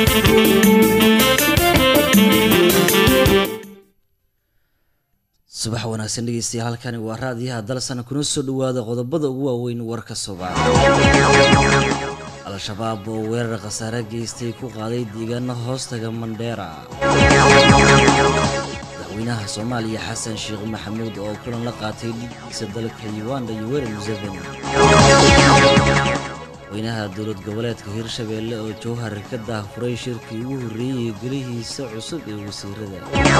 subax wanaagsan dhegeystayaal halkani waa raadiyaha dalsana kuna soo dhawaada qodobada ugu waaweyn warka subax al-shabaab oo weerar khasaare geystay ku qaaday deegaano hoostaga mandheera madaxweynaha soomaaliya xasan sheekh maxamuud oo kulan la qaatay dhigiisa dalka uganda yoweri museveni madaxweynaha dowlad goboleedka hirshabeelle oo jowhar ka daahfuray shirkii ugu horreeyey gelihiisa cusub ee wasiirada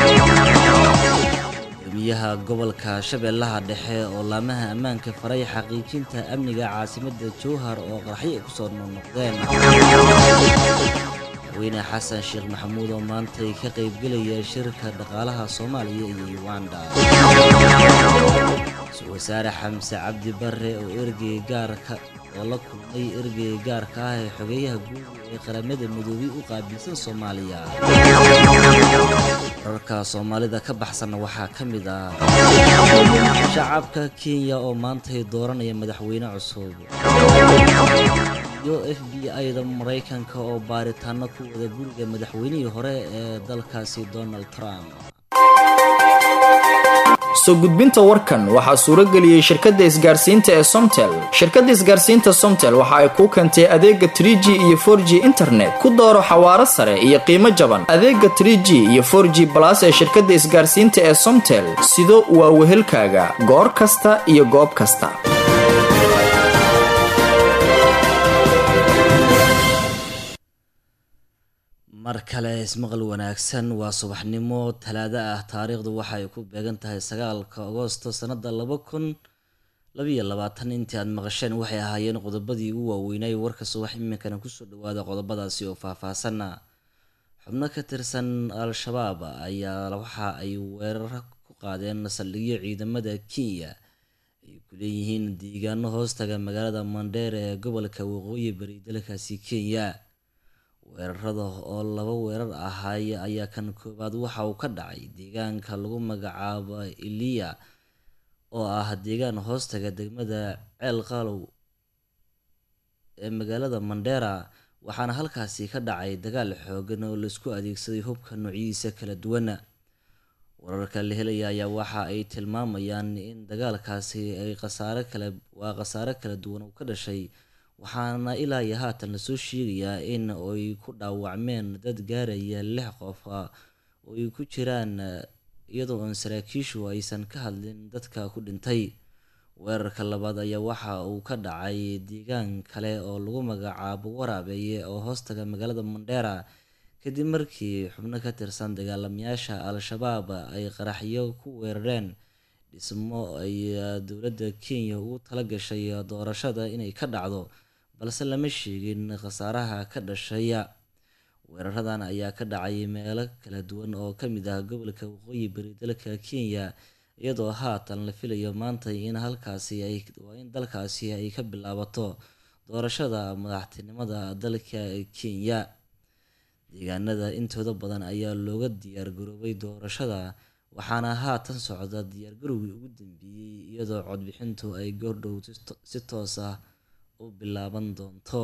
gudoomiyaha gobolka shabeellaha dhexe oo laamaha ammaanka faray xaqiijinta amniga caasimadda jowhar oo qaraxyo kusoo noqnoqdeen madaxweyne xasan sheekh maxamuud oo maantay ka qaybgelaya shirka dhaqaalaha soomaaliya iyo uganda ra-iisul wasaare xamse cabdi bare oo ergey gaarka oo la kulmay ergey gaarka ah ee xogeeyaha guud ee qaramada midoobay u qaabilsan soomaaliya wararka soomaalida ka baxsanna waxaa ka mid ah shacabka kenya oo maantay dooranaya madaxweyne cusub iyo f b i-da maraykanka oo baaritaano ku wada guriga madaxweynihii hore ee dalkaasi donald trump soo gudbinta warkan waxaa suuro geliyey shirkadda isgaarsiinta ee somtel shirkadda isgaarsiinta somtel waxa ay kuu keentay adeega tr g iyo for g internet ku dooro xawaaro sare iyo qiimo jaban adeega tr g iyo for g balas ee shirkadda isgaarsiinta ee somtel sido waa wehelkaaga goor kasta iyo goob kasta mar kale ismaqal wanaagsan waa subaxnimo talaado ah taariikhdu waxa ay ku beegan tahay sagaalka agoosto sannada laba kun labiyo labaatan intii aad maqasheen waxay ahaayeen qodobadii ugu waaweynay warka subax iminkana kusoo dhawaada qodobadaasi oo faahfaahsana xubno ka tirsan al-shabaab ayaa waxa ay weerar ku qaadeen saldhigyo ciidamada kenya ay ku leeyihiin deegaano hoostaga magaalada mandheere ee gobolka waqooyi bari dalkaasi kenya weerarada oo laba weerar ahaay ayaa kan koowaad waxa uu ka dhacay deegaanka lagu magacaabo iliya oo ah deegaan hoostaga degmada ceel qaalow ee magaalada mandheera waxaana halkaasi ka dhacay dagaal xoogan oo laisku adeegsaday hubka noocyadiisa kala duwana wararka la helaya ayaa waxa ay tilmaamayaan in dagaalkaasi ay khasaare kale waa khasaare kala duwan uu ka dhashay waxaana ilaa iyo haatan lasoo sheegayaa in ay ku dhaawacmeen dad gaaraya lix qof oo ay ku jiraan iyadoo aan saraakiishu aysan ka hadlin dadka ku dhintay weerarka labaad ayaa waxa uu ka dhacay deegaan kale oo lagu magacaabo waraabeeye oo hoostaga magaalada mandheera kadib markii xubno ka tirsan dagaalamayaasha al-shabaab ay qaraxyo ku weerareen dhismo ay dowladda kenya ugu tala gashay doorashada inay ka dhacdo balse lama sheegin khasaaraha ka dhashaya weeraradan ayaa ka dhacay meelo kala duwan oo ka mid ah gobolka waqooyi bari dalka kenya iyadoo haatan la filayo maanta in halkaasi ay waa in dalkaasi ay ka bilaabato doorashada madaxtinimada dalka kenya deegaanada intooda badan ayaa looga diyaar garoobay doorashada waxaana haatan socda diyaargarowgii ugu dambeeyey iyadoo codbixintu ay goordhow si toos ah u bilaaban doonto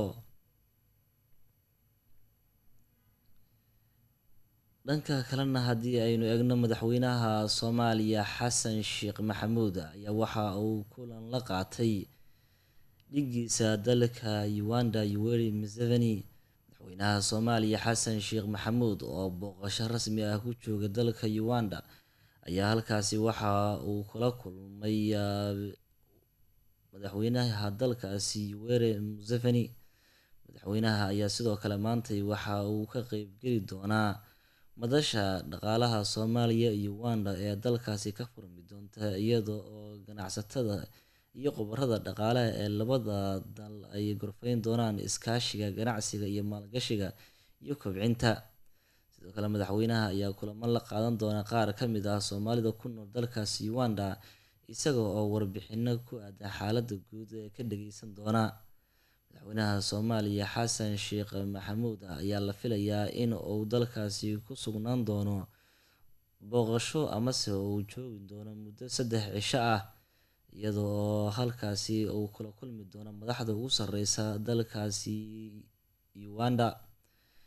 dhanka kalena haddii aynu eegno madaxweynaha soomaaliya xasan sheekh maxamuud ayaa waxa uu kulan la qaatay dhigiisa dalka uganda yoweri museveni madaxweynaha soomaaliya xasan sheekh maxamuud oo booqasho rasmi ah ku jooga dalka uganda ayaa halkaasi waxa uu kula kulmay madaxweynaha dalkaasi yoweri museveni madaxweynaha ayaa sidoo kale maantay waxa uu ka qeybgeli doonaa madasha dhaqaalaha soomaaliya iyo uganda ee dalkaasi ka furmi doonta iyada oo ganacsatada iyo khubarada dhaqaalaha ee labada dal ay gorfeyn doonaan iskaashiga ganacsiga iyo maalgashiga iyo kobcinta sidoo kale madaxweynaha ayaa kulamo la qaadan doona qaar ka mid ah soomaalida ku nool dalkaasi uganda isaga oo warbixino ku aadan xaaladda guud ee ka dhageysan doona madaxweynaha soomaaliya xasan sheekh maxamuud ayaa la filayaa in uu dalkaasi ku sugnaan doono booqasho amase uu joogi doono muddo saddex cisho ah iyada oo halkaasi uu kula kulmi doono madaxda ugu sareysa dalkaasi uganda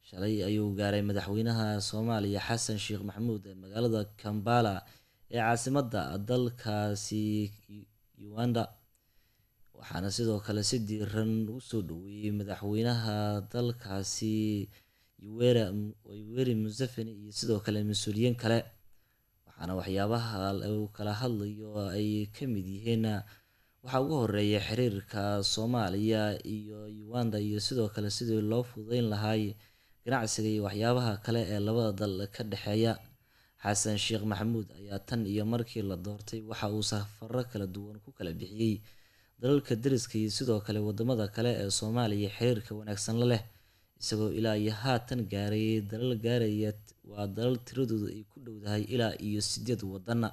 shalay ayuu gaaray madaxweynaha soomaaliya xasan sheekh maxamuud ee magaalada kambala ee caasimadda dalkaasi uganda waxaana sidoo kale si diiran u soo dhaweeyey madaxweynaha dalkaasi yoweri museveni iyo sidoo kale mas-uuliyiin kale waxaana waxyaabaha uu kala hadlayo ay ka mid yihiin waxaa ugu horeeya xiriirka soomaaliya iyo uganda iyo sidoo kale sidii loo fududeyn lahaay ganacsiga iyo waxyaabaha kale ee labada dal ka dhexeeya xasan sheekh maxamuud ayaa tan iyo markii la doortay waxa uu safaro kala duwan ku kala bixiyey dalalka deriska iyo sidoo kale wadamada kale ee soomaaliya xiriirka wanaagsan la leh isagoo ilaa iyo haatan gaaray dalal gaaraya waa dalal tiradoodu ay ku dhowdahay ilaa iyo sideed wadana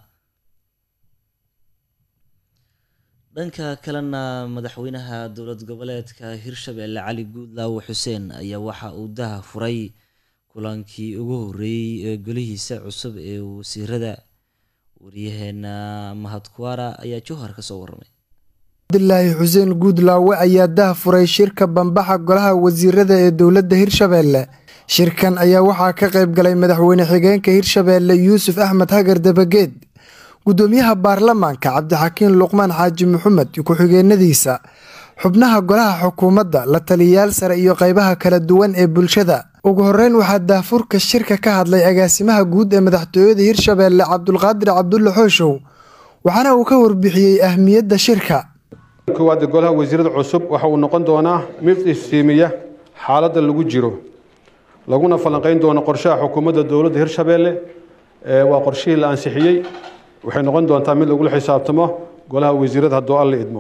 dhanka kalena madaxweynaha dowlad goboleedka hirshabelle cali guudlaawo xuseen ayaa waxa uu daha furay kulankii ugu horeeyey ee golihiisa cusub ee wasiirada wariyaheena mahadkuwaara ayaa jowhar ka soo warramay cabdilaahi xuseen guudlaawe ayaa dah furay shirka bambaxa golaha wasiirada ee dowladda hirshabeelle shirkan ayaa waxaa ka qayb galay madaxweyne xigeenka hirshabeelle yuusuf axmed hagar dabageed gudoomiyaha baarlamaanka cabdixakiin luqmaan xaaji maxamed ku-xigeenadiisa xubnaha golaha xukuumadda la taliyayaal sare iyo qeybaha kala duwan ee bulshada ugu horeyn waxaa daafurka shirka ka hadlay agaasimaha guud ee madaxtooyada hirshabeelle cabdulqaadir cabdulle xooshow waxaana uu ka warbixiyey ahmiyadda shirka koowaad golaha wasiirada cusub waxa uu noqon doonaa mid iftiimiya xaaladda lagu jiro laguna falanqeyn doono qorshaha xukuumadda dowladda hirshabeelle waa qorshihii la ansixiyey waxay noqon doontaa mid lagula xisaabtamo golaha wasiirada hadduu alla idmo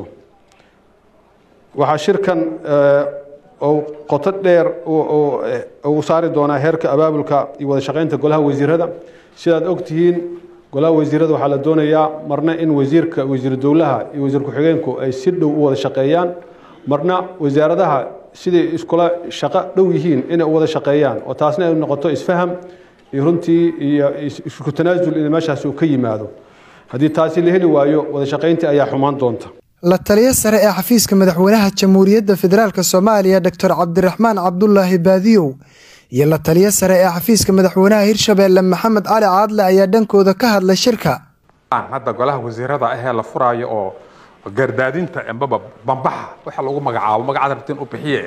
waxaa shirkan uu qoto dheer uu saari doonaa heerka abaabulka iyo wada shaqeynta golaha wasiirada sidaad ogtihiin golaha wasiirada waxaa la doonayaa marna in wasiirka wasiir dowlaha iyo wasiir ku-xigeenku ay si dhow u wada shaqeeyaan marna wasaaradaha siday iskula shaqo dhow yihiin inay u wada shaqeeyaan oo taasna ay noqoto isfaham iyo runtii iyo isku tanaasul in meeshaas uu ka yimaado haddii taasi la heli waayo wada shaqeyntii ayaa xumaan doonta la taliyo sare ee xafiiska madaxweynaha jamhuuriyadda federaalk soomaaliya doctor cabdiraxmaan cabdulaahi baadiyow iyo la taliyo sare ee xafiiska madaxweynaha hirshabeelle maxamed cali caadle ayaa dhankooda ka hadlay shirka hadda golaha wasiirada ahee la furaayo oo gardaadinta ambaba bambaxa waxa lagu magacaabo magacada rabtiin u bixiye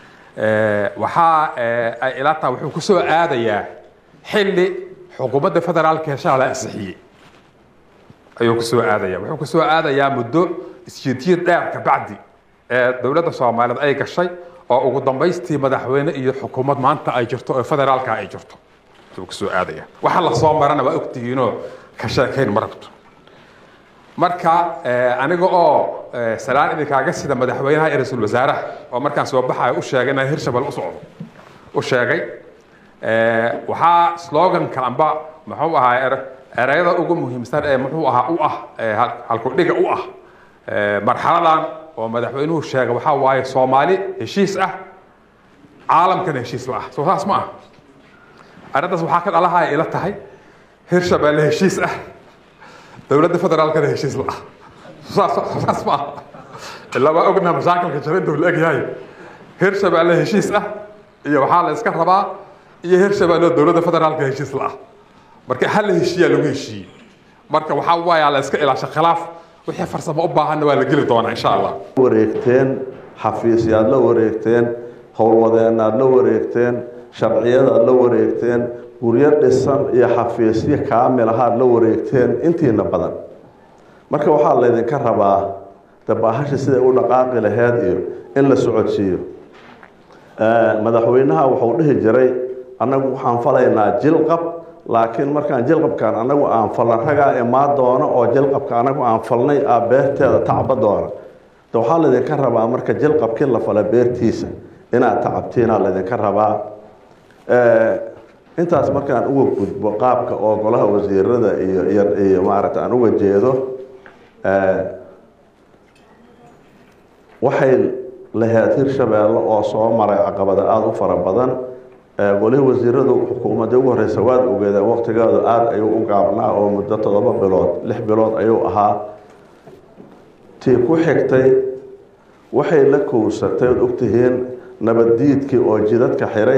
waxaa ay ilaa tahay wuxuu kusoo aadayaa xilli xukuumadda federaalka heshaa la ansixiyey ayuu kusoo aadaya wuxuu kusoo aadayaa muddo isjiidjiid dheer kabacdi ee dowladda soomaaliyeed ay gashay oo ugu dambaystii madaxweyne iyo xukuumad maanta ay jirto oo federaalka ay jirto ayuu kusoo aadaya waxa la soo marana waa ogtihiinoo ka sheekayn ma rabto marka aniga oo salaan idinkaaga sida madaxweynaha iyo ra-iisul wasaaraha oo markaan soo baxayo u sheegay inaan hirshabelle u socdo u sheegay waxaa sloganka amba muxuu ahaa ereyada ugu muhiimsan ee muxuu ahaa u ah halkudhiga u ah marxaladan oo madaxweynuhu sheegay waxaa waaye soomaali heshiis ah caalamkana heshiis la ah soo saas ma ah arrintaas waxaa ka dhalahaa ila tahay hirshabeelle heshiis ah dowladda federaalkana heshiis la ah saas ma ah ilaa waa ognaha mashaakilka jira intuu la egyahay hirshabeelle heshiis ah iyo waxaa la iska rabaa iyo hirshabeelle dowladda federaalka heshiis la ah marka hal la heshiiyaa lagu heshiiyey marka waxaa waayaa la iska ilaasha khilaaf wixii farsamo u baahanna waa la geli doonaa insha allah wareegteen xafiisyaad la wareegteen howlwadeenaad la wareegteen sharciyadaad la wareegteen guryo dhisan iyo xafiisyo kaamil ahaad la wareegteen intiina badan marka waxaa laydinka rabaa dabaahasha siday u dhaqaaqi laheyd iyo in la socodsiiyo madaxweynaha wuxuu dhihi jiray annagu waxaan falaynaa jilqab laakiin markaan jilqabkaan anagu aan falna ragaa imaa doono oo jilqabka anagu aan falnay a beerteeda tacba doona de waxaa laydinka rabaa marka jilqabkii la fala beertiisa inaad tacabtiinaa laydinka rabaa intaas markaan uga gudbo qaabka oo golaha wasiirada iyo iyo maaragta aan uga jeedo waxay laheyd hirshabeelle oo soo maray caqabada aada u fara badan golihii wasiiradu xukuumadii ugu horeysa waad ogeedeen waqtigeedu aada ayuu u gaabnaa oo muddo toddoba bilood lix bilood ayuu ahaa tii ku xigtay waxay la kowsatay ood ogtihiin nabaddiidkii oo jidadka xiray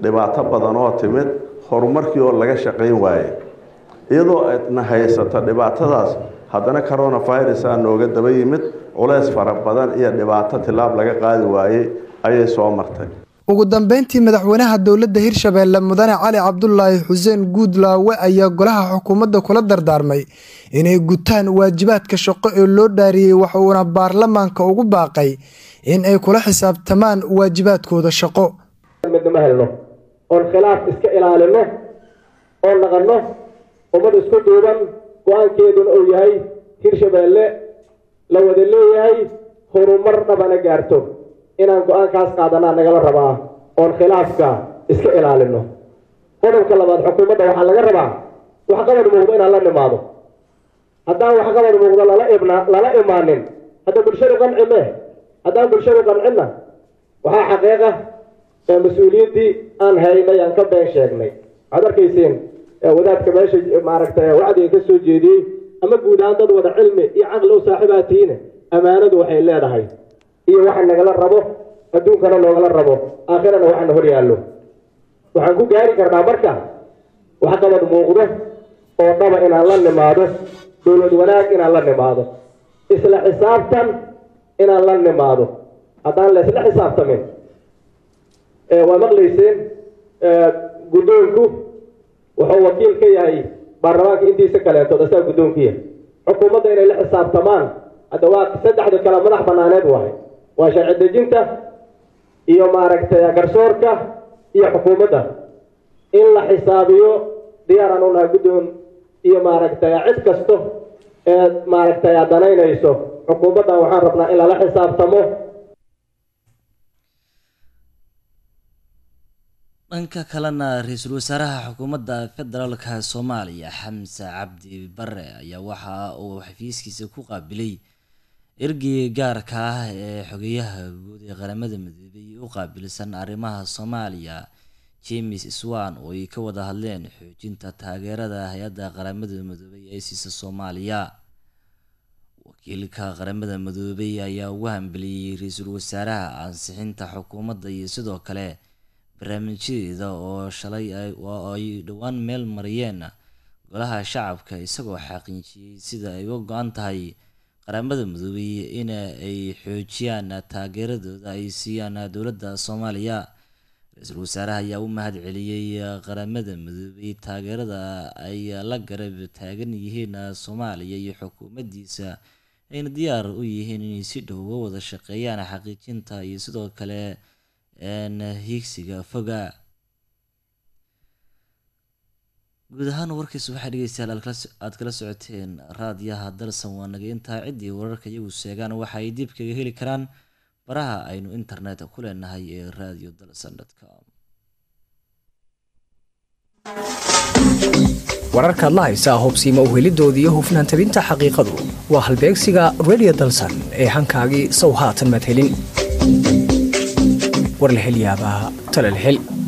dhibaato badan oo timid horumarkii oo laga shaqayn waaye iyadoo aydna haysato dhibaatadaas haddana coronavirus aa nooga daba yimid culays fara badan iyo dhibaato tilaab laga qaadi waayey ayay soo martay ugu dambeyntii madaxweynaha dowladda hirshabeelle mudane cali cabdulaahi xuseen guudlaawe ayaa golaha xukuumadda kula dardaarmay inay gutaan waajibaadka shaqo ee loo dhaariyey waxuuna baarlamaanka ugu baaqay in ay kula xisaabtamaan waajibaadkooda shaqo midnama helno oon khilaaf iska ilaalino oon naqanno ummad isku duuban go-aankeeduna uu yahay hirshabeelle la wada leeyahay horumar dhabana gaarto inaan go-aankaas qaadanaa nagala rabaa oon khilaafka iska ilaalino qodobka labaad xukuumadda waxaa laga rabaa waxqabad muuqdo inaan la nimaado haddaan waxqabad muuqdo lala ibna lala imaanin hadda bulshadu qanci meh haddaan bulshadu qancinna waxaa xaqiiqa ee mas-uuliyiintii aan haynay aan ka been sheegnay waxaad arkayseen wadaadka meesha maaragtay wacdiga ka soo jeediyey ama guud ahaan dad wada cilmi iyo caqli u saaxiibaa tihiin ammaanadu waxay leedahay iyo waxa nagala rabo adduunkana noogala rabo aakhirana waxana hor yaallo waxaan ku gaari karnaa marka waxqabad muuqdo oo dhaba inaan la nimaado dowlad wanaag inaan la nimaado isla xisaabtan inaan la nimaado haddaan la isla xisaabtamin waa maqlayseen guddoonku wuxuu wakiil ka yahay baarlamaanka intiisa kaleetood asaga guddoonkiya xukuumadda inay la xisaabtamaan hadda waa saddexda kale madax banaaneed waahay waa sharci dejinta iyo maaragtay garsoorka iyo xukuumadda in la xisaabiyo diyaaraan u nahay guddoon iyo maaragtay cid kasto ee maaragtay danaynayso xukuumaddan waxaan rabnaa in lala xisaabtamo dhanka kalena ra-iisul wasaaraha xukuumadda federaalka soomaaliya xamse cabdi bare ayaa waxa uu xafiiskiisa ku qaabilay ergeyga gaarka ah ee xogeyaha guud ee qaramada midoobay u qaabilsan arrimaha soomaaliya james swan oo ay ka wada hadleen xoojinta taageerada hay-adda qaramada midoobay ee siisa soomaaliya wakiilka qaramada midoobay ayaa ugu hambeliyey ra-iisul wasaaraha ansixinta xukuumadda iyo sidoo kale barnaamijyadeeda oo shalay oo ay dhowaan meel mariyeen golaha shacabka isagoo xaqiijiyey sida ay uga go-an tahay qaramada midoobay in ay xoojiyaan taageeradooda ay siiyaan dowladda soomaaliya ra-iisul wasaaraha ayaa u mahad celiyey qaramada midoobay taageerada ay la garab taagan yihiin soomaaliya iyo xukuumaddiisa ayna diyaar u yihiin inay si dhow uga wada shaqeeyaan xaqiijinta iyo sidoo kale hiigsiga foga guud ahaan warkiisa waxaa dhegeystayaal aad kala socoteen raadiyaha dalsan waa naga intaa ciddii wararka iyagu sheegaan waxa ay dib kaga heli karaan baraha aynu internet ku leenahay ee radio dalsan com wararkaad la haysaa hubsiima uhelidoodii iyo hufnaan tabinta xaqiiqadu waa halbeegsiga radio dalsan ee hankaagii sow haatan maad helin war la hel yaabaa tala la hel